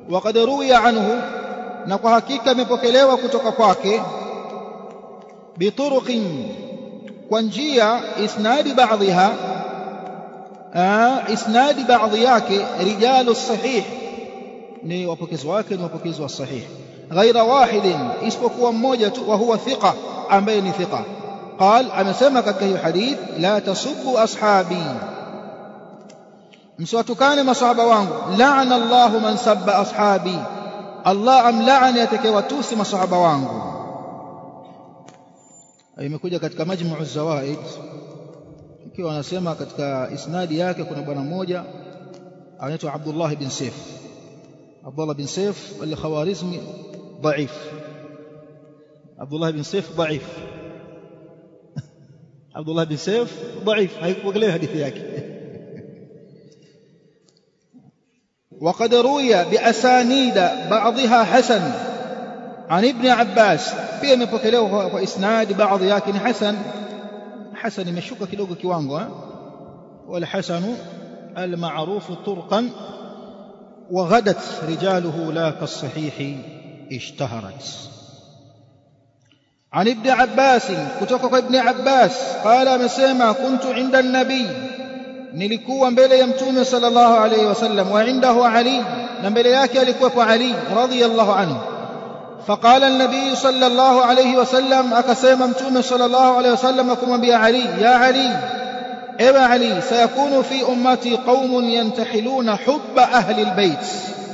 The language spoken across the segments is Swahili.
waqad ruwiya anhu na kwa hakika imepokelewa kutoka kwake bituruqin kwa njia isnadi baadhiha isnadi baadhi yake rijalu sahih ni wapokezi wake ni wapokezi wa sahih ghaira wahidin isipokuwa mmoja tu wa huwa thiqa ambaye ni thiqa قال amesema katika hiyo hadith la tasubbu ashabi msiwatukane masahaba wangu la'ana Allahu man sabba ashabi Allah amlaani atakayewatusi masahaba wangu imekuja katika majmu'u zawaid ikiwa anasema katika isnadi yake kuna bwana mmoja anaitwa Abdullah bin Saif Abdullah bin Saif al-Khawarizmi ضعيف عبد الله بن سيف ضعيف عبد الله بن سيف ضعيف هيكوغليه حديث yake وقد روي بأسانيد بعضها حسن عن ابن عباس pia imepokelewa kwa isnad baadhi yake ni hasan hasan imeshuka kidogo kiwango wal hasanu al ma'ruf turqan وغدت رجاله لا كالصحيح اشتهرت عن ابن عباس كتوك ابن عباس قال مسيما كنت عند النبي nilikuwa mbele ya mtume sallallahu alayhi wasallam wa indahu ali na mbele yake alikuwa ali radhiyallahu anhu faqala an-nabiy sallallahu alayhi wasallam akasema mtume sallallahu alayhi wasallam kumwambia ali ya ali ewe ali sayakunu fi ummati qaumun yantahiluna hubba ahli albayt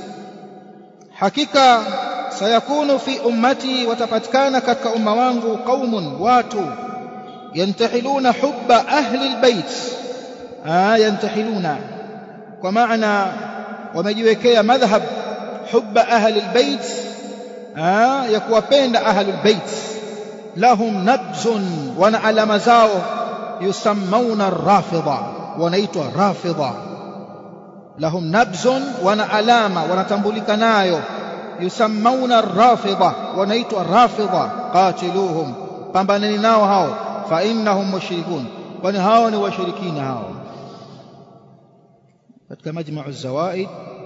hakika sayakunu fi ummati watapatikana katika umma wangu qaumun watu yantahiluna hubba ahli albayt yantahiluna kwa maana wamejiwekea madhhab hubba ahli albayt ya kuwapenda ahli albayt lahum nabzun wana alama zao yusammauna rafidha wanaitwa rafidha lahum nabzun wana alama wanatambulika nayo yusammauna rafidha wanaitwa rafidha qatiluhum pambaneni nao hao fa innahum mushrikun kwani hao ni washirikina hao katika majma'u zawaid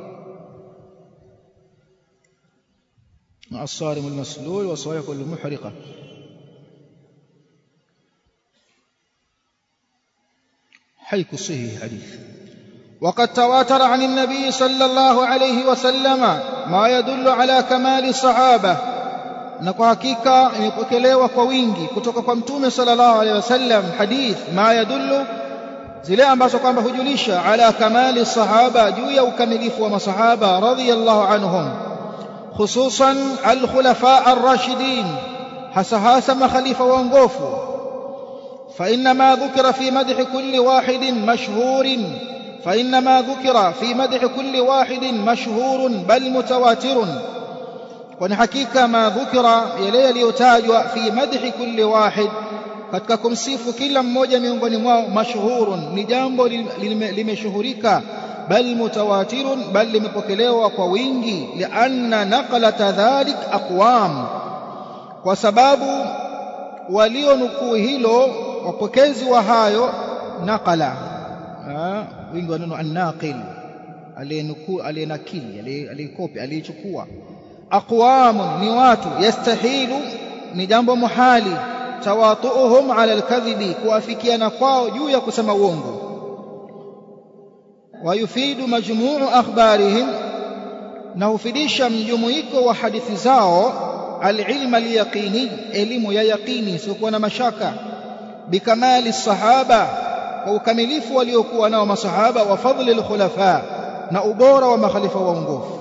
مع الصارم المسلول وصوايق المحرقة حيك صحيح حديث وقد تواتر عن النبي صلى الله عليه وسلم ما يدل على كمال الصحابة na kwa hakika imepokelewa kwa wingi kutoka kwa mtume sallallahu alaihi wasallam hadith ma yadullu zile ambazo kwamba hujulisha ala kamali sahaba juu ya ukamilifu wa masahaba radhiyallahu anhum hususan alkhulafa arrashidin hasa hasa makhalifa waongofu فإنما ذكر في مدح كل واحد مشهور فإنما ذكر في مدح كل واحد مشهور بل متواتر kwani hakika ma dhukira yale yaliyotajwa fi madhi kulli wahid katika kumsifu kila mmoja miongoni mwao mashhurun ni jambo limeshuhurika bal mutawatirun bal limepokelewa kwa wingi lianna naqlata dhalik aqwam kwa sababu walionukuu hilo wapokezi wa hayo naqala wingi wa neno annaqil aliyenukuu aliyenakili aliyekopi aliyechukua aqwamun ni watu yastahilu ni jambo muhali tawatuuhum ala alkadhibi kuafikiana kwao juu ya kusema uongo wayufidu majmuu akhbarihim na hufidisha mjumuiko wa hadithi zao alilma alyaqini elimu ya yaqini siokuwa na mashaka bikamali sahaba kwa ukamilifu waliokuwa nao masahaba wa fadli alkhulafa na ubora wa makhalifa waongofu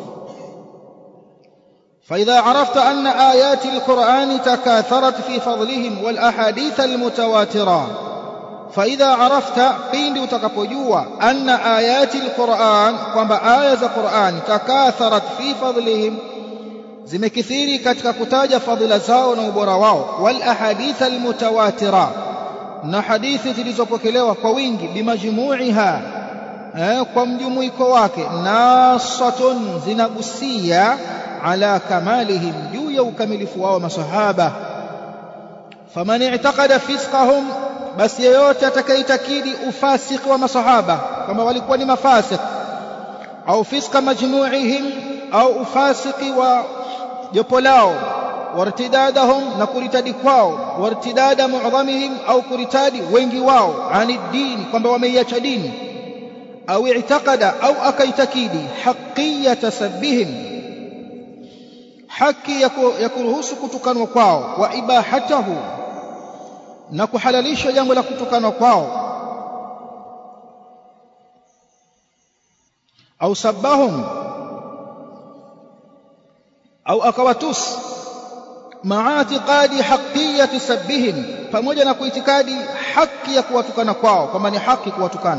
فإذا عرفت أن آيات القرآن تكاثرت في فضلهم والأحاديث المتواترة فإذا عرفت بين وتكبجوا أن آيات القرآن kwamba aya za Qur'an takatharat fi fadlihim zimekithiri katika kutaja fadhila zao na ubora wao wal ahadith al mutawatira na hadithi zilizopokelewa kwa wingi bimajmuiha eh, kwa mjumuiko wake nasatun zinagusia ala kamalihim juu ya ukamilifu wao masahaba faman i'taqada fisqahum basi yeyote atakayeitakidi ufasiki wa masahaba kama walikuwa ni mafasik au fiska majmu'ihim au ufasiki wa jopo lao wartidadahum na kuritadi kwao wartidada mu'dhamihim au kuritadi wengi wao ani dini kwamba wameiacha dini au i'taqada au akaitakidi haqiyata sabbihim haki ya kuruhusu kutukanwa kwao wa ibahatahu na kuhalalisha jambo la kutukanwa kwao au sabbahum au akawatus maa itiqadi haqiyati sabbihim pamoja na kuitikadi haki ya kuwatukana kwao kwamba ni haki kuwatukana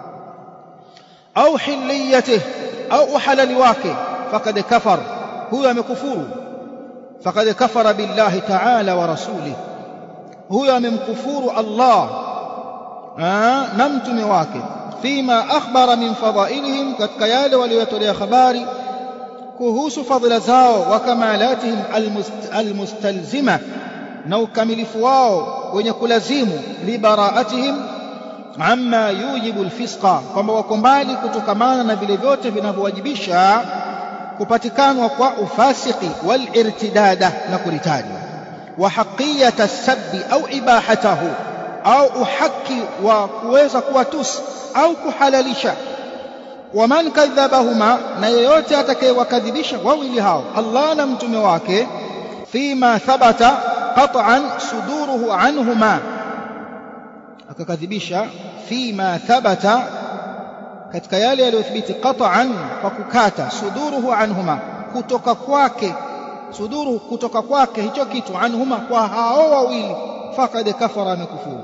au hilliyatihi au uhalali wake fakad kafar huyo amekufuru fakad kafara billahi ta'ala wa rasulih huyo amemkufuru Allah na mtume wake fima akhbara min fadailihim katika yale waliyotolea habari kuhusu fadhila zao wa kamalatihim almustalzima na ukamilifu wao wenye kulazimu libaraatihim amma yujibu alfisqa kwamba wako mbali kutokamana na vile vyote vinavyowajibisha kupatikanwa kwa ufasiki walirtidada na kuritadi wa haqiyata sabbi au ibahatahu au uhaki wa kuweza kuwatusi au kuhalalisha waman kadhabahuma na yeyote atakayewakadhibisha wawili hao Allah na mtume wake fima thabata qat'an suduruhu anhuma akakadhibisha fima thabata katika yale yaliyothibiti qat'an kwa kukata suduruhu anhuma kutoka kwake suduruhu kutoka kwake hicho kitu anhuma kwa hao wawili fakad kafara amekufuru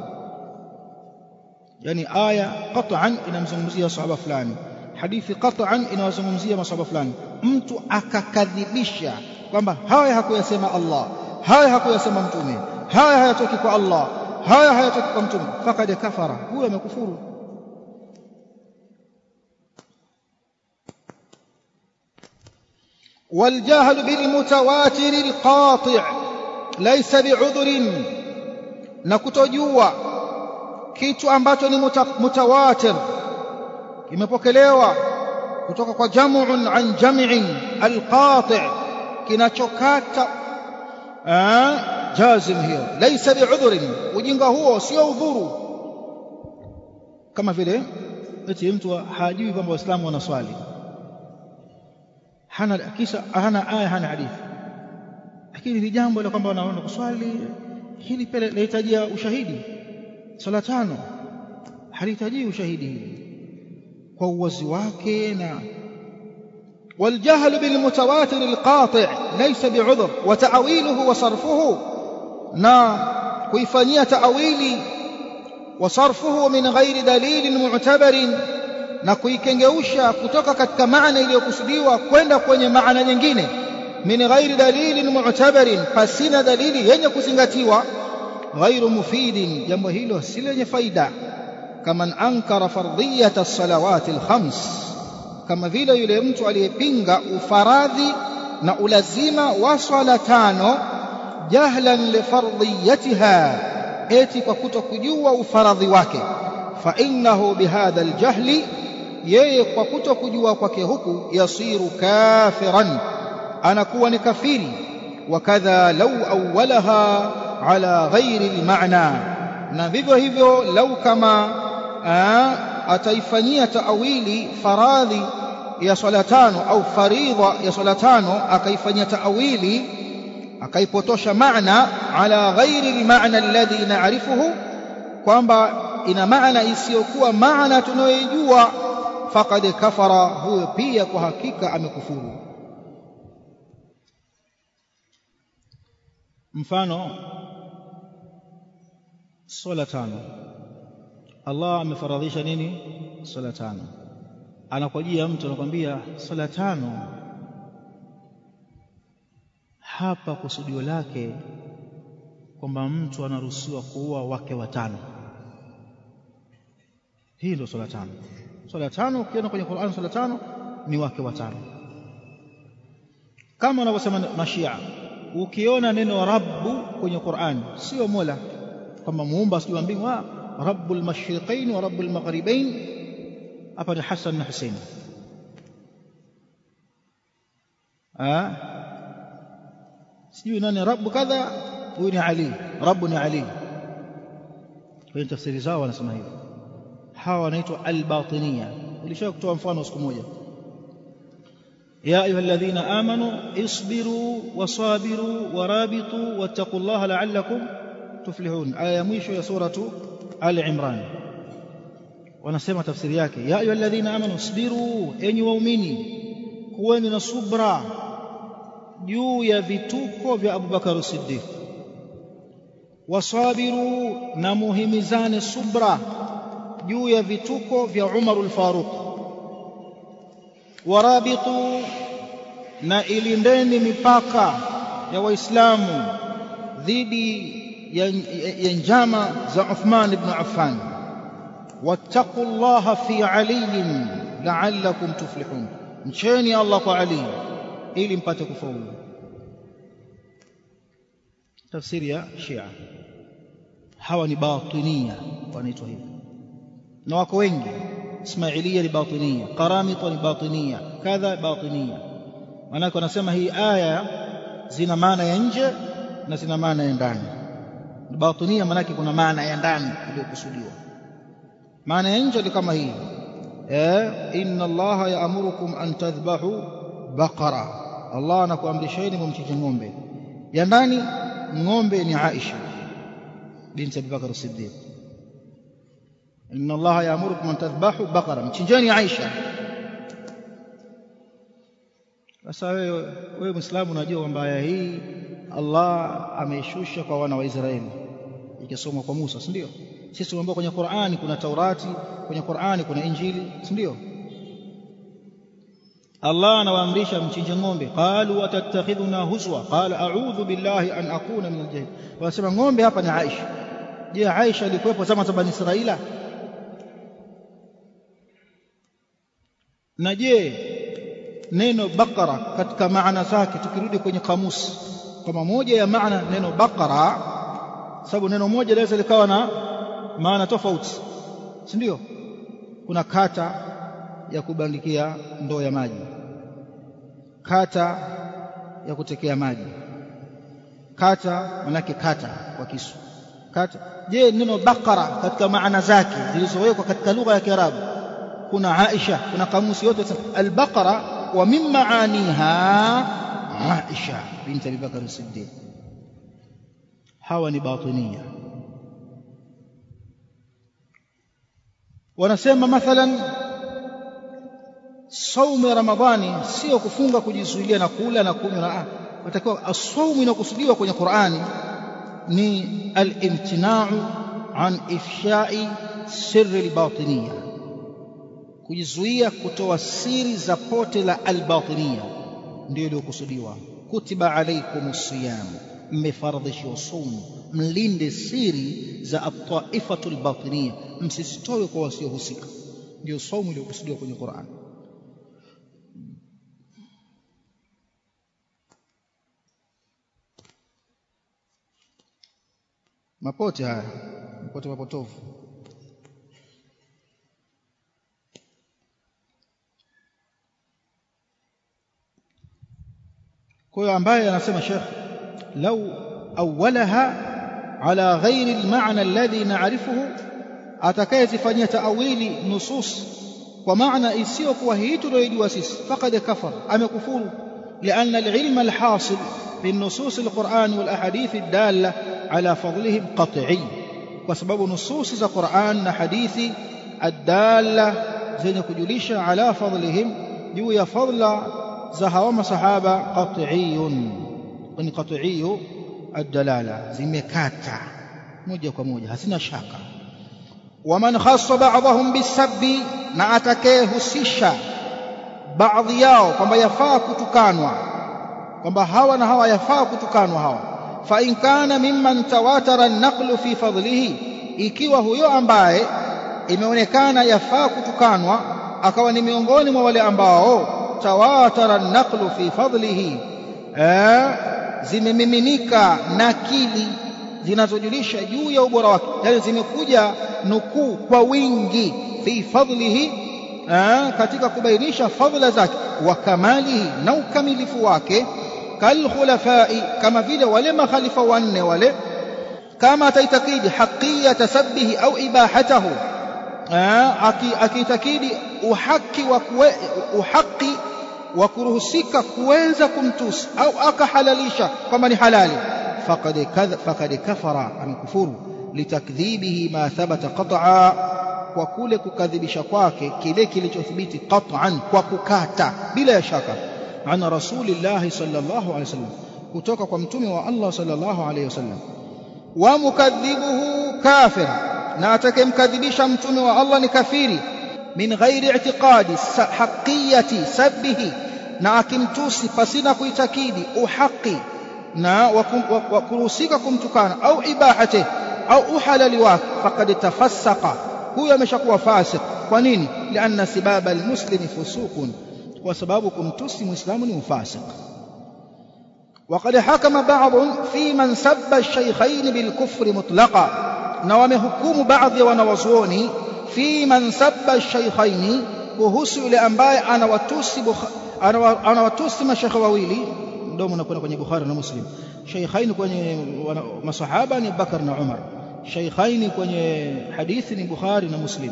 yani aya qat'an inamzungumzia sahaba fulani hadithi qat'an inawazungumzia masahaba fulani mtu akakadhibisha kwamba haya hakuyasema Allah haya hakuyasema mtume haya hayatoki kwa Allah haya hayatoki kwa mtume fakad kafara huyo amekufuru والجهل بالمتواتر القاطع ليس بعذر na kutojua kitu ambacho ni mutawatir kimepokelewa kutoka kwa jam'un an jam'in alqati' kinachokata jazim hiyo laysa bi'udhrin ujinga huo sio udhuru kama vile eti mtu hajui kwamba waislamu wanaswali hana kisa hana aya hana hadithi lakini ni jambo la kwamba wanaona kuswali hili pia linahitajia ushahidi sala tano halihitaji ushahidi hili kwa uwazi wake na والجهل بالمتواتر القاطع ليس بعذر وتأويله وصرفه نا كيفانية تأويلي وصرفه من غير دليل معتبر na kuikengeusha kutoka katika maana iliyokusudiwa kwenda kwenye maana nyingine min ghairi dalilin mu'tabarin pasina dalili yenye kuzingatiwa ghairu mufidin jambo hilo si lenye faida kama ankara fardhiyata salawati alkhams kama vile yule mtu aliyepinga ufaradhi na ulazima wa swala tano jahlan lifardhiyatiha eti kwa kutokujua ufaradhi wake fa innahu bihadha aljahli yeye kwa kutokujua kwake huku yasiru kafiran anakuwa ni kafiri wakadha lau awwalaha ala ghairi almaana na vivyo hivyo lau kama ataifanyia taawili faradhi ya swala tano au faridha ya swala tano akaifanyia taawili akaipotosha maana ala ghairi almaana alladhi na'rifuhu kwamba ina maana isiyokuwa maana tunayoijua faqad kafara huyo pia kwa hakika amekufuru mfano swala tano Allah amefaradhisha nini swala tano anakujia mtu anakwambia swala tano hapa kusudio lake kwamba mtu anaruhusiwa kuua wake watano hii ndio swala tano swala tano ukiona kwenye Qur'an swala tano ni wake watano kama wanavyosema mashia ukiona neno rabbu kwenye Qur'an sio mola kwamba muumba sio mbingu rabbul mashriqain wa rabbul maghribain hapa ni Hassan na Hussein ah sijui nani rabu kadha huyu ni ali rabu ni ali kwenye tafsiri zao wanasema hivyo hawa wanaitwa albatinia nilisha kutoa mfano siku moja يا أيها الذين آمنوا اصبروا وصابروا ورابطوا واتقوا الله لعلكم تفلحون آية مwisho ya suratu Ali Imran wanasema tafsiri yake ya ayyuha alladhina amanu isbiru enyi waumini kuweni na subra juu ya vituko vya Abu Bakar Siddiq wasabiru na muhimizane subra juu ya vituko vya Umar al-Faruq warabitu na ilindeni mipaka ya waislamu dhidi ya, ya njama za Uthman ibn Affan wattaqullaha fi aliyin la'allakum tuflihun mcheni Allah kwa Ali ili mpate kufaulu tafsiri ya Shia hawa ni batinia wanaitwa hivyo na wako wengi Ismailia ni batinia Qaramita ni batinia kadha batinia maanake wanasema hii aya zina maana ya nje na zina maana ya ndani batinia maanake kuna maana ya ndani iliyokusudiwa maana ya nje ni kama hii eh inna allaha yaamurukum an tadhbahu baqara allah anakuamrisheni mumchinje ng'ombe ya ndani ng'ombe ni Aisha binti Abi Bakar Siddiq inna allaha yaamurukum an tadhbahu baqara mchinjeni Aisha sasa wewe wewe Muislamu unajua kwamba aya hii Allah ameishusha kwa wana wa Israeli ikisomwa kwa Musa si ndio sisi tumeambiwa kwenye Qur'ani kuna Taurati kwenye Qur'ani kuna Injili si ndio Allah anawaamrisha mchinje ng'ombe qalu atattakhidhuna huzwa qala a'udhu billahi an akuna min al-jahil wanasema ng'ombe hapa ni Aisha je Aisha alikuwepo zama za Bani Israila na je neno bakara katika maana zake tukirudi kwenye kamusi kama moja ya maana neno bakara sababu neno moja linaweza likawa na maana tofauti si ndio kuna kata ya kubandikia ndoo ya maji kata ya kutekea maji kata manake kata kwa kisu kata je neno bakara katika maana zake zilizowekwa katika lugha ya Kiarabu kuna Aisha kuna kamusi yote al-Baqara wa min maaniha Aisha binti Abi Bakar Siddiq hawa ni batinia wanasema mathalan saumu ya ramadhani sio kufunga kujizuilia na kula na kunywa na watakiwa asaumu inakusudiwa kwenye Qur'ani ni al-imtina'u an ifsha'i sirri al-batiniya kujizuia kutoa siri za pote la al-batiniya ndio iliyokusudiwa kutiba alaykumus siyam mmefardhishiwa saumu mlinde siri za at-ta'ifatul batiniya msisitoe kwa wasiohusika ndio saumu iliyokusudiwa kwenye Qur'an mapote haya mapote mapotovu kwa hiyo ambaye anasema Sheikh lau awalaha ala ghairi almaana alladhi na'rifuhu atakayezifanyia taawili nusus kwa maana isiyokuwa hii tunayojua sisi faqad kafar amekufuru لأن العلم الحاصل في النصوص القرآن والأحاديث الدالة على فضلهم قطعي وسبب نصوص القرآن حديث الدالة زين كجليش على فضلهم جو يفضل زهوم صحابة قطعي وني قطعي الدلالة زمكاتا موجة كموجة هسنا شاكا ومن خص بعضهم بالسب na atakayehusisha baadhi yao kwamba yafaa kutukanwa kwamba hawa na hawa yafaa kutukanwa hawa fa in kana mimman tawatara an-naqlu fi fadlihi ikiwa huyo ambaye imeonekana yafaa kutukanwa akawa ni miongoni mwa wale ambao tawatara an-naqlu fi fadlihi eh zimemiminika nakili zinazojulisha juu ya ubora wake yani zimekuja nukuu kwa wingi fi fadlihi katika kubainisha fadhila zake wa kamalihi na ukamilifu wake kalkhulafai kama vile wale makhalifa wanne wale kama ataitakidi haqiyata sabbihi au ibahatahu akiitakidi uhaki wa uhaki wa kuruhusika kuweza kumtusi au akahalalisha kwamba ni halali faqad faqad kafara amekufuru litakdhibihi ma thabata qat'a kwa kule kukadhibisha kwake kile kilichothibiti qat'an kwa kukata bila ya shaka ana rasulillah sallallahu alaihi wasallam kutoka kwa mtume wa Allah sallallahu alaihi wasallam wa mukadhibuhu kafir na atakayemkadhibisha mtume wa Allah ni kafiri min ghairi i'tiqadi haqiyati sabbihi na akimtusi pasina kuitakidi uhaqi na wa kuruhusika kumtukana au ibahati au uhalali wake faqad tafassaqa huyo ameshakuwa fasik kwa nini lianna sibaba almuslimi fusuqun kwa sababu kumtusi muislamu ni ufasik وقد حكم بعض في من سب الشيخين بالكفر مطلقا na wamehukumu baadhi ya wanawazuoni fi man sabba ash-shaykhaini kuhusu yule ambaye anawatusi anawatusi mashekhe wawili ndio mnakwenda kwenye Bukhari na Muslim shaykhaini kwenye masahaba ni Bakar na Umar shaykhaini kwenye hadithi ni Bukhari na Muslim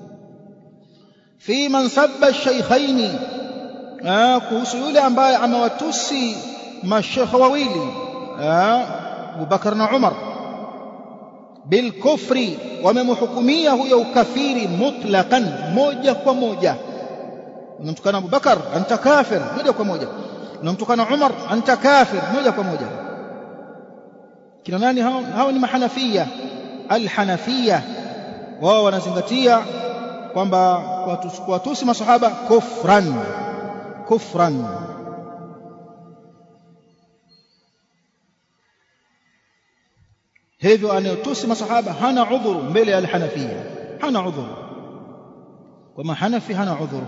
fi man sabba ash-shaykhaini kuhusu yule ambaye amewatusi mashekhe wawili Abu Bakar na Umar bilkufri wamemhukumia huyo ukafiri mutlaqan moja kwa moja unamtukana Abu Bakar anta kafir moja kwa moja unamtukana Umar anta kafir moja kwa moja kina nani hao hao ni mahanafia alhanafia wao wanazingatia kwamba kuwatusi masahaba kufran kufran hivyo anayotusi masahaba hana udhuru mbele ya alhanafia hana udhuru kwa mahanafi hana udhuru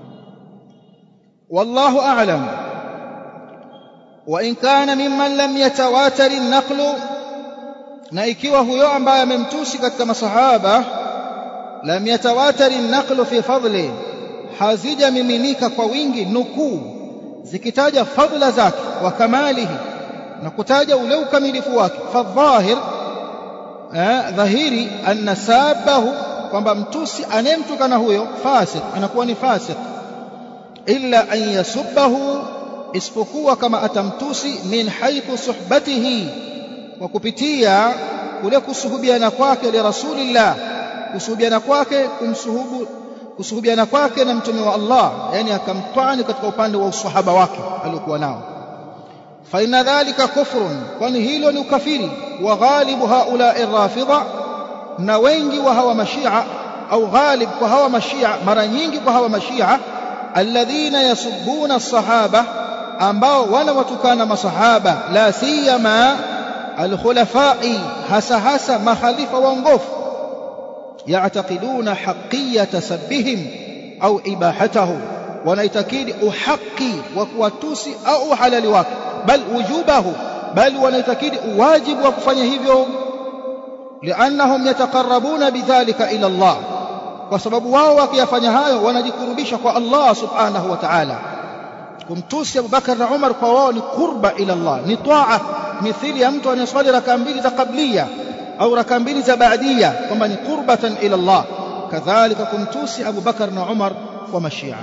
wallahu a'lam wa in kana mimman lam yatawatar an-naqlu na ikiwa huyo ambaye amemtusi katika masahaba lam yatawatar an-naqlu fi fadli hazijamiminika kwa wingi nukuu zikitaja fadla zake wa kamalihi na kutaja ule ukamilifu wake fadhahir dhahiri anna sabahu kwamba mtusi anayemtukana huyo fasik anakuwa ni fasik illa an yasubbahu isipokuwa kama atamtusi min haithu suhbatihi kwa kupitia kule kusuhubiana kwake li rasulillah kusuhubiana kwake kumsuhubu kusuhubiana kwake na mtume wa Allah yani akamtwani katika upande wa usahaba wake aliokuwa nao fa inna dhalika kufrun kwani hilo ni ukafiri wa ghalibu haula rafidha na wengi wa hawa mashia au ghalib kwa hawa mashia mara nyingi kwa hawa mashia alladhina yasubbuna as-sahaba ambao wanawatukana masahaba la siyama alkhulafai hasa hasa makhalifa waongofu yaatakiduna haqiyata sabbihim au ibahatahu wanaitakidi uhaki wa kuwatusi au uhalali wake bal wujubahu bal wanaitakidi uwajibu wa kufanya hivyo liannahum yataqarrabuna bidhalika ila Allah kwa sababu wao wakiyafanya hayo wanajikurubisha kwa Allah subhanahu wa ta'ala kumtusi Abu Bakar na Umar kwa wao ni kurba ila Allah ni taa mithili ya mtu anayeswali raka mbili za qablia au raka mbili za baadia kwamba ni qurbatan ila Allah kadhalika kumtusi Abu Bakar na Umar kwa mashia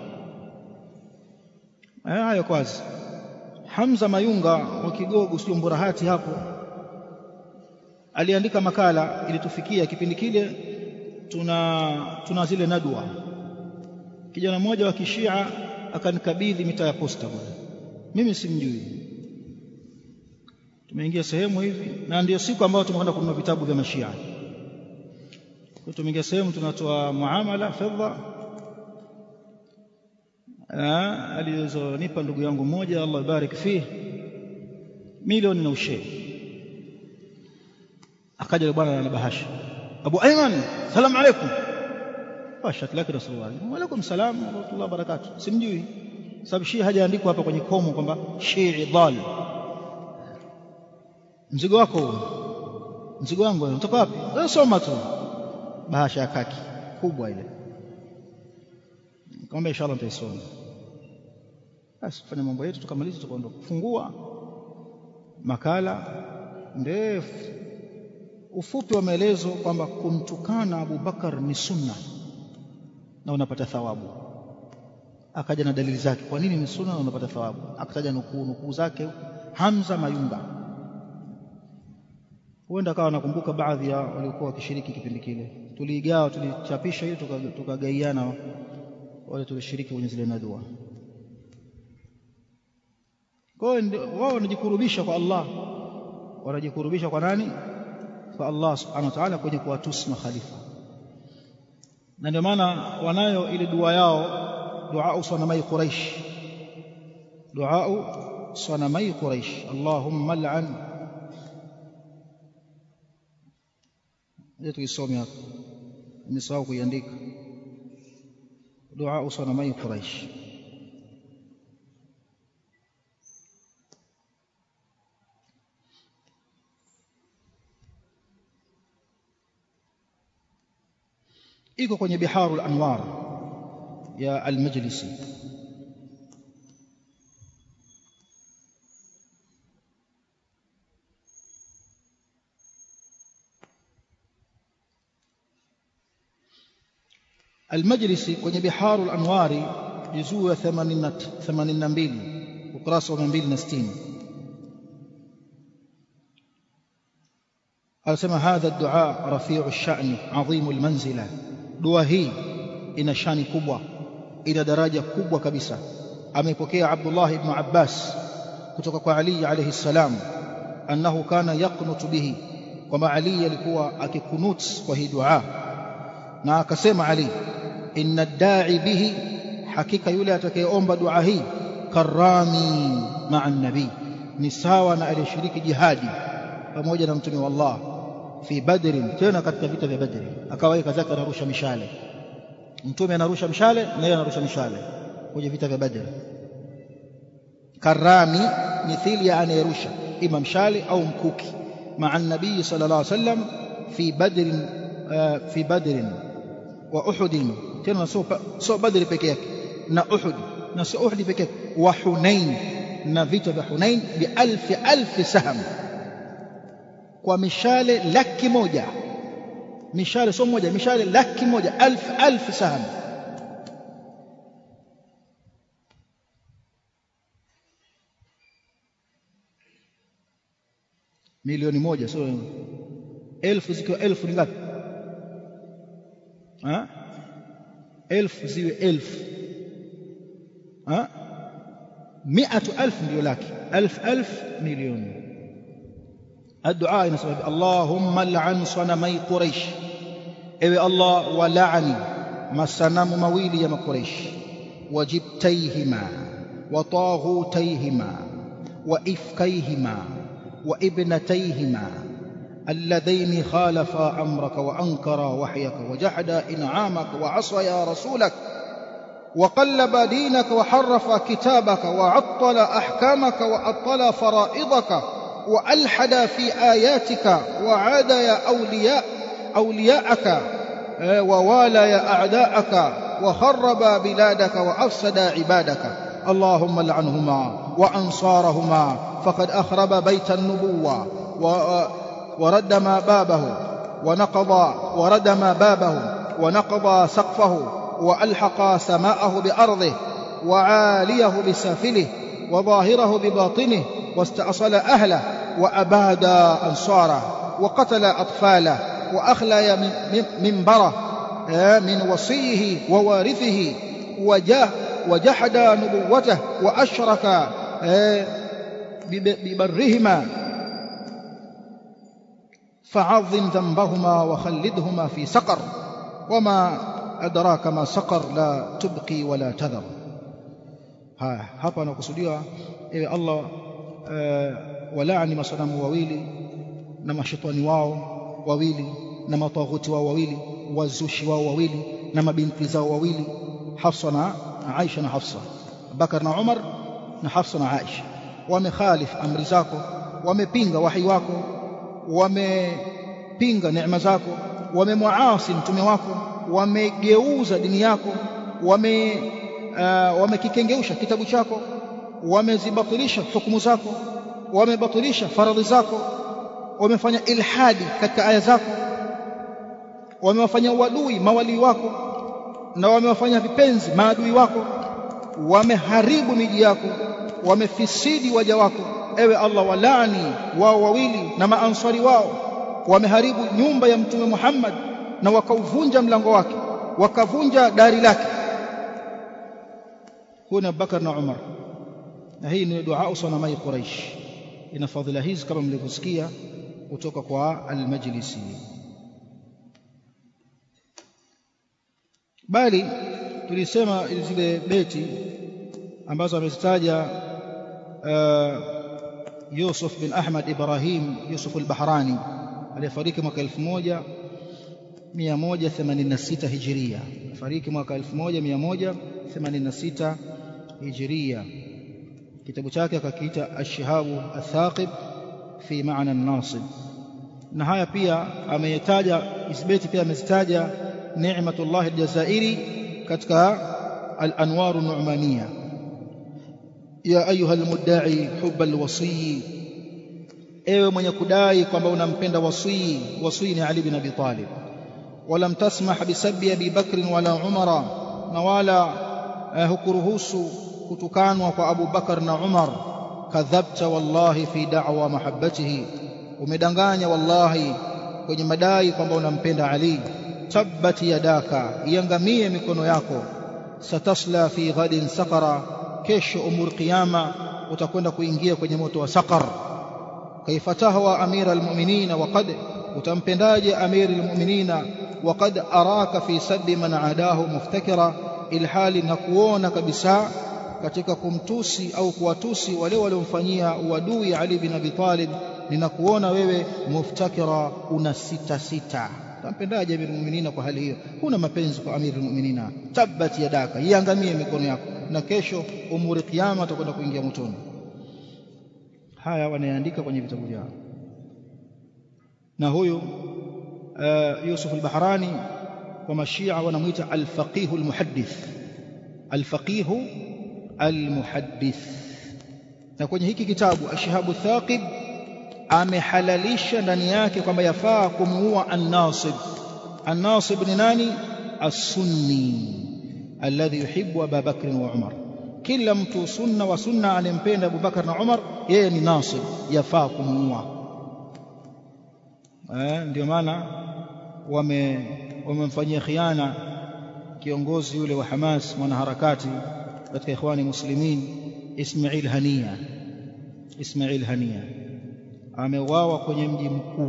hayo kwanza Hamza Mayunga wa Kigogo sio Mburahati hapo aliandika makala ilitufikia kipindi kile tuna tuna zile nadwa kijana mmoja wa kishia akanikabidhi mitaa ya posta bwana mimi simjui tumeingia sehemu hivi na ndio siku ambayo tumekwenda kununua vitabu vya mashia kwa tumeingia sehemu tunatoa muamala fedha alizonipa ndugu yangu mmoja Allah ibarik fih milioni na ushee akaja bwana na bahasha Abu Ayman salamu alaykum washat laki rasulullah wa alaykum salam wa rahmatullahi barakatuh simjui sababu shii hajaandikwa hapa kwenye komo kwamba shii dhal mzigo wako mzigo wangu unatoka wapi wewe soma tu bahasha ya kaki kubwa ile nikamwambia inshallah nitaisoma basi fanya mambo yetu tukamaliza tukaondoka kufungua makala ndefu ufupi wa maelezo kwamba kumtukana Abu Bakar ni sunna na unapata thawabu akaja na dalili zake kwa nini ni sunna na unapata thawabu akataja nukuu nukuu zake Hamza Mayunga huenda akawa nakumbuka baadhi ya waliokuwa wakishiriki kipindi kile tuliigawa tulichapisha ili tukagaiana wale tulishiriki kwenye zile nadua kwa hiyo wao wanajikurubisha kwa Allah wanajikurubisha kwa nani kwa Allah subhanahu wa ta'ala kwenye kuwatusi makhalifa na ndio maana wanayo ile dua yao dua sanamai quraish dua sanamai quraish Allahumma al'an ndio tukisome hapa nimesahau kuiandika dua sanamai quraish iko kwenye biharul anwar ya al-majlisi المجلسي kwenye biharul anwari juzuu ya 82 ukurasa wa 260 anasema hadha ad-du'a rafi'u ash-sha'n 'azim al-manzila dua hii ina shani kubwa ina daraja kubwa kabisa amepokea Abdullah ibn Abbas kutoka kwa Ali alayhi salam annahu kana yaqnutu bihi kwamba Ali alikuwa akikunut kwa hii dua na akasema Ali inna ad-da'i bihi hakika yule atakayeomba dua hii karami ma'a nabii ni sawa na aliyeshiriki jihadi pamoja na mtume wa Allah fi badrin tena katika vita vya badri akaweka zake anarusha mishale mtume anarusha mshale na yeye anarusha mishale kwenye vita vya badri karami mithili ya anayerusha ima mshale au mkuki maa nabii sallallahu alaihi wasallam fi badrin fi badrin wa uhud tena sio sio badri peke yake na uhud na sio uhud peke yake wa hunain na vita vya hunain bi alfi alfi saham kwa mishale laki moja mishale sio moja mishale laki moja alf alf saham milioni moja sio elfu zikiwa elfu ni ngapi ha elfu ziwe elfu ha miatu alf ndio laki alf alf milioni الدعاء نسبب اللهم لعن صنمي قريش اي الله ولعني ما صنم مويلي يا قريش وجبتيهما وطاغوتيهما وإفكيهما وابنتيهما اللذين خالفا أمرك وأنكرا وحيك وجحدا إنعامك وعصيا رسولك وقلب دينك وحرف كتابك وعطل أحكامك وأطل فرائضك وألحد في آياتك وعاد يا أولياء أولياءك ووالى يا أعداءك وخرب بلادك وأفسد عبادك اللهم لعنهما وأنصارهما فقد أخرب بيت النبوة ورد ما بابه ونقض ورد ما بابه ونقض سقفه وألحق سماءه بأرضه وعاليه بسافله وظاهره بباطنه واستأصل أهله وأباد أنصاره وقتل أطفاله وأخلى منبره من وصيه ووارثه وجحد نبوته وأشرك ببرهما فعظم ذنبهما وخلدهما في سقر وما أدراك ما سقر لا تبقي ولا تذر haya hapa anakusudiwa ewe Allah walaani masanamu wawili na mashetani wao wawili na mataghuti wao wawili wazushi wao wawili na mabinti zao wawili Hafsa na Aisha na Hafsa Bakar na Umar na Hafsa na Aisha wamekhalif amri zako wamepinga wahi wako wamepinga neema zako wamemwaasi mtume wako wamegeuza dini yako wame uh, wamekikengeuisha kitabu chako wamezibatilisha hukumu zako wamebatilisha faradhi zako wamefanya ilhadi katika aya zako wamewafanya uadui mawalii wako na wamewafanya vipenzi maadui wako wameharibu miji yako wamefisidi waja wako ewe Allah walaani wao wawili na maanswari wao wameharibu nyumba ya mtume Muhammad na wakauvunja mlango wake wakavunja dari lake huyo Abubakar na Umar na hii ni dua sanamai Quraish ina fadhila hizi kama mlivyosikia kutoka kwa al-Majlisi bali tulisema zile beti ambazo amezitaja uh, Yusuf bin Ahmad Ibrahim Yusuf al-Bahrani aliyefariki mwaka 1186 Hijria fariki mwaka 1186 Hijria kitabu chake akakiita Ash-Shihabu Athaqib fi Ma'na an-Nasib na haya pia ameyataja isbeti pia amezitaja Ni'matullah al-Jazairi katika al-Anwar an-Nu'maniyah ya ayuha al-mudda'i hubb al-wasi ewe mwenye kudai kwamba unampenda wasii wasii ni Ali bin Abi Talib walam tasmah bisabbi Abi Bakr wala Umara na wala hukuruhusu kutukanwa kwa Abu Bakar na Umar kadhabta wallahi fi da'wa mahabbatihi umedanganya wallahi kwenye madai kwamba unampenda Ali tabbat yadaka iangamie mikono yako satasla fi ghadin saqara kesho umur qiyama utakwenda kuingia kwenye moto wa saqar kaifa tahwa amira almu'minina waqad utampendaje amiri almu'minina waqad araka fi sabbi man adahu muftakira ilhali na kuona kabisa katika kumtusi au kuwatusi wale waliomfanyia uadui Ali bin Abi Talib ninakuona wewe muftakira una sita sita tampendaje amiri almu'minina kwa hali hiyo huna mapenzi kwa amiri almu'minina tabbat yadaka iangamie mikono yako na kesho umuri kiyama utakwenda kuingia motoni haya wanaandika kwenye vitabu vyao na huyu uh, Yusuf al-Bahrani kwa mashia wanamuita al-faqih al-muhaddith al-faqih al-muhaddith na kwenye hiki kitabu ashahabu thaqib amehalalisha ndani yake kwamba yafaa kumuua an-nasib an-nasib ni nani as-sunni alladhi yuhibbu Abu Bakr wa Umar kila mtu sunna wa sunna anempenda Abu Bakar na Umar yeye ni nasib yafaa kumuua eh ndio maana wame wamemfanyia khiana kiongozi yule wa Hamas mwanaharakati katika ikhwani muslimin Ismail Hania Ismail Hania ameuawa kwenye mji mkuu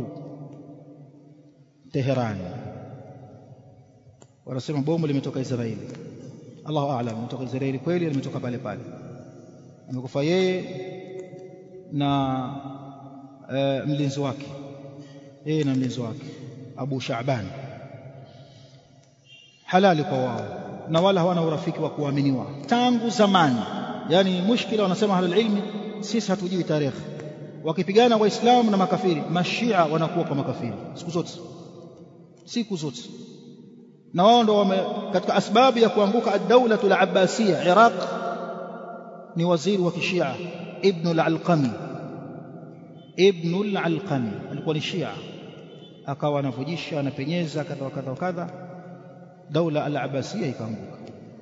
Teheran wanasema bomu limetoka Israeli Allahu a'lam limetoka Israeli kweli limetoka pale pale amekufa yeye na uh, mlinzi wake yeye na mlinzi wake Abu Shaaban halali kwa wao na wala hawana urafiki wa kuaminiwa tangu zamani yani mushkila wanasema ahlul ilmi sisi hatujui tarehe wakipigana waislamu na makafiri mashia wanakuwa kwa makafiri siku zote siku zote na wao ndo wame katika asbabu ya kuanguka ad-dawla al-abbasiyya Iraq ni waziri wa kishia ibn al-alqami ibn al-alqami alikuwa ni shia akawa anavujisha anapenyeza kadha wa kadha wa kadha daula al-abbasiyya ikaanguka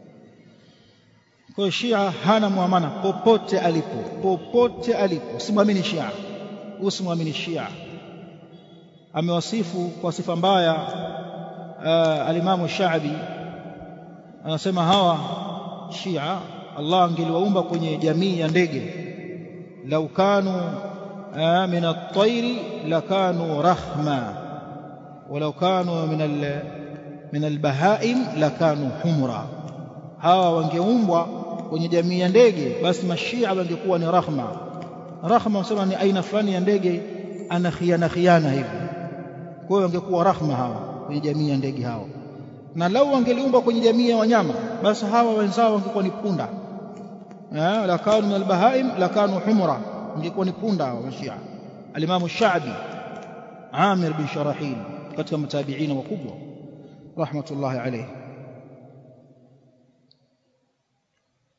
kwa shia hana muamana popote alipo popote alipo usimwamini shia usimwamini shia amewasifu kwa sifa mbaya uh, alimamu Shaabi anasema hawa Shia Allah angeliwaumba kwenye jamii ya ndege lau kanu uh, min at-tayri lakanu rahma walau kanu min al min al-bahaim lakanu humra hawa wangeumbwa kwenye jamii ya ndege basi mashia wangekuwa ni rahma rahma msema ni aina fulani ya ndege ana khiana khiana hivi kwa hiyo wangekuwa rahma hawa kwenye jamii ya ndege hao na lau wangeliumba kwenye jamii ya wanyama basi hawa wenzao wangekuwa ni punda eh la kanu min albahaim la kanu humra wangekuwa ni punda hao mashia alimamu shaabi amir bin sharahil katika matabiina wakubwa rahmatullahi alayhi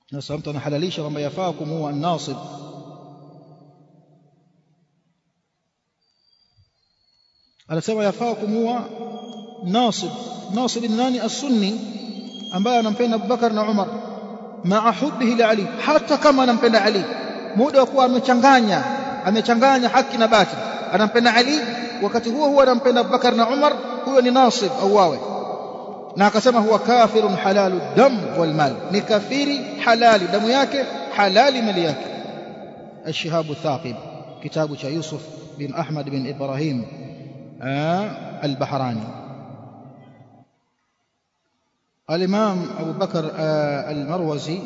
sasa mtu anahalalisha kwamba yafaa kumuua an-nasib anasema yafaa kumuua nasib nasib ni nani as-sunni ambaye anampenda Abubakar na Umar maa hubbihi li Ali hata kama anampenda Ali muda wa kuwa amechanganya amechanganya haki na batili anampenda Ali wakati huo huo anampenda Abubakar na Umar huyo ni nasib au wawe na akasema huwa kafirun halalu dam wal mal ni kafiri halali damu yake halali mali yake الشهاب الثاقب كتاب يوسف بن أحمد بن إبراهيم البحراني الإمام أبو بكر المروزي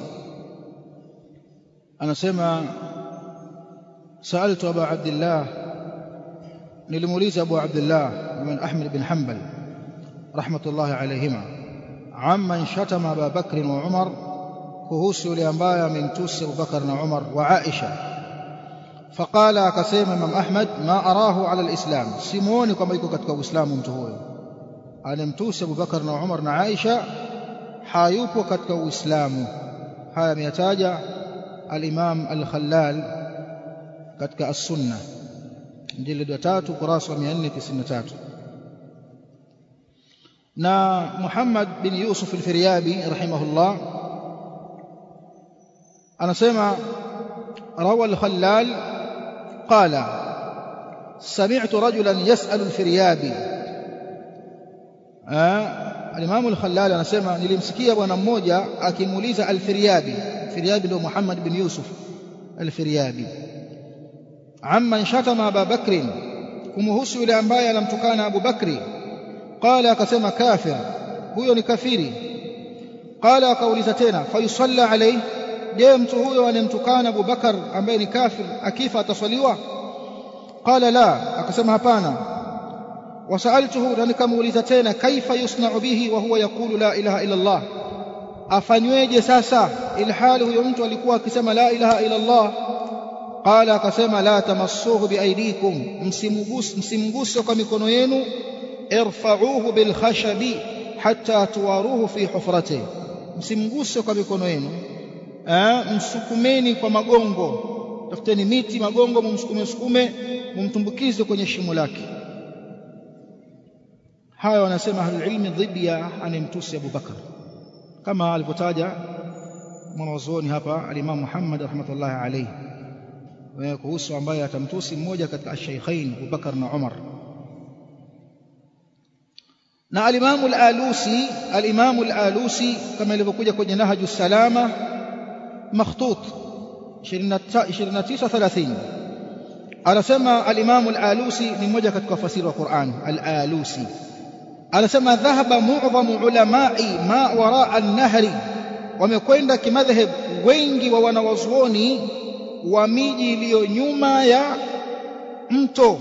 أنا سمع سألت أبا عبد الله نلموليز أبو عبد الله بن أحمد بن حنبل رحمة الله عليهما عمن شتم أبا بكر وعمر kuhusu yule ambaye amemtusi Abubakar na Umar wa Aisha faqala akasema Imam Ahmad ma arahu ala alislam simuoni kwamba yuko katika Uislamu mtu huyo anemtusi Abubakar na Umar na Aisha hayupo katika Uislamu haya ameyataja al-Imam al-Khallal katika as-Sunna jilid wa 3 kurasa wa 493 na Muhammad bin Yusuf al-Firyabi rahimahullah anasema روى الخلال قال سمعت رجلا يسأل الفريابي آه الإمام الخلال anasema nilimsikia bwana mmoja akimuuliza al-Firyabi Firyabi ndio Muhammad bin Yusuf al-Firyabi amman shatama Abu Bakr kumhusu yule ambaye anamtukana Abu Bakri qala akasema kafir huyo ni kafiri qala akauliza tena fayusalla alayhi je mtu huyo anemtukana Abu Bakar ambaye ni kafir akifa ataswaliwa qala la akasema hapana wasaltuhu na nikamuuliza tena kaifa yusna'u bihi wa huwa yaqulu la ilaha illa Allah afanyweje sasa ilhali huyo mtu alikuwa akisema la ilaha illa Allah qala akasema la tamassuhu biaidikum msimguse msimguse kwa mikono yenu irfa'uhu bil khashabi hatta tuwaruhu fi hufratihi msimguse kwa mikono yenu msukumeni kwa magongo tafuteni miti magongo mumsukume sukume mumtumbukize kwenye shimo lake haya wanasema ahlul ilmi dhidi ya anemtusi Abu Bakar kama alivyotaja mwanazuoni hapa al-Imam Muhammad rahmatullahi alayhi kuhusu ambaye atamtusi mmoja katika ash-shaykhain Abu Bakar na Umar na al-Imam al-Alusi al-Imam al-Alusi kama ilivyokuja kwenye Nahju Salama مخطوط 2930 anasema al-Imam al-Alusi ni mmoja katika wafasiri wa Qur'an al-Alusi anasema dhahaba mu'dhamu ulamai ma wara an-nahri wamekwenda kimadhhab wengi wa wanawazuoni wa miji iliyo nyuma ya mto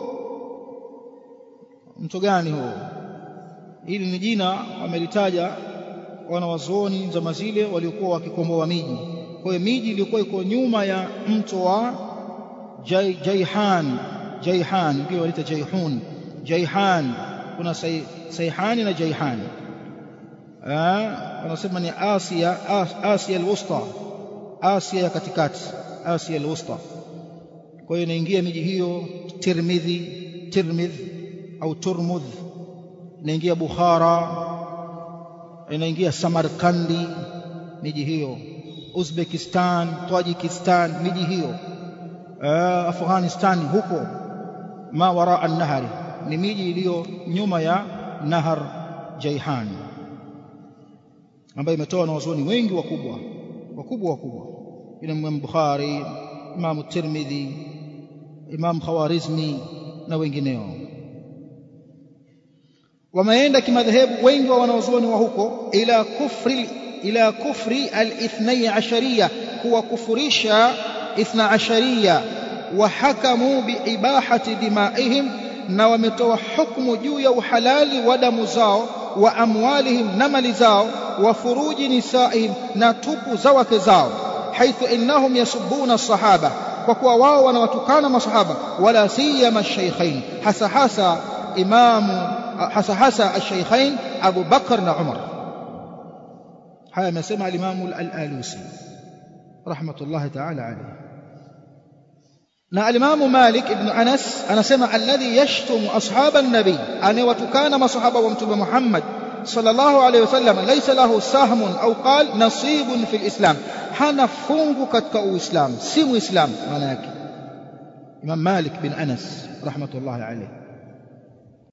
mto gani huo hili ni jina wamelitaja wanawazuoni zama zile waliokuwa wakikomboa miji kwa hiyo miji iliyokuwa iko nyuma ya mto wa Jai, Jaihan Jaihan ndio wanaita Jaihun Jaihan kuna say, Saihani na Jaihan wanasema ni Asia Asia al-Wusta Asia ya katikati Asia al-Wusta kwa hiyo inaingia miji hiyo Tirmidhi Tirmidh au Turmudh inaingia Bukhara inaingia Samarkandi miji hiyo Uzbekistan Tajikistan miji hiyo Afghanistan huko ma wara an-nahari ni miji iliyo nyuma ya nahar Jaihan ambayo imetoa na wazoni wengi wakubwa wakubwa wakubwa ina Imam Bukhari Imam Tirmidhi Imam Khawarizmi na wengineo wameenda kimadhehebu wengi wa wanawazuoni wa huko ila kufri ila kufri al-ithnai ashariya kuwakufurisha ithna ashariya wa hakamu biibahati dimaihim na wametoa hukumu juu ya uhalali wa damu zao wa amwalihim na mali zao wa furuji nisaihim na tupu za wake zao haithu innahum yasubbuna sahaba kwa kuwa wao wanawatukana masahaba wala siyama shaykhain hasa hasa imamu hasa hasa al-shaykhain Abu Bakar na Umar haya amesema al-Imam al-Alusi rahmatullahi ta'ala alayhi na alimamu Malik ibn Anas anasema alladhi yashtumu ashaba an-nabi anayewatukana masahaba wa mtume Muhammad sallallahu alayhi wasallam laysa lahu sahmun au qal nasibun fil islam hana fungu katika uislamu si muislamu maana yake Imam Malik bin Anas rahmatullahi alayhi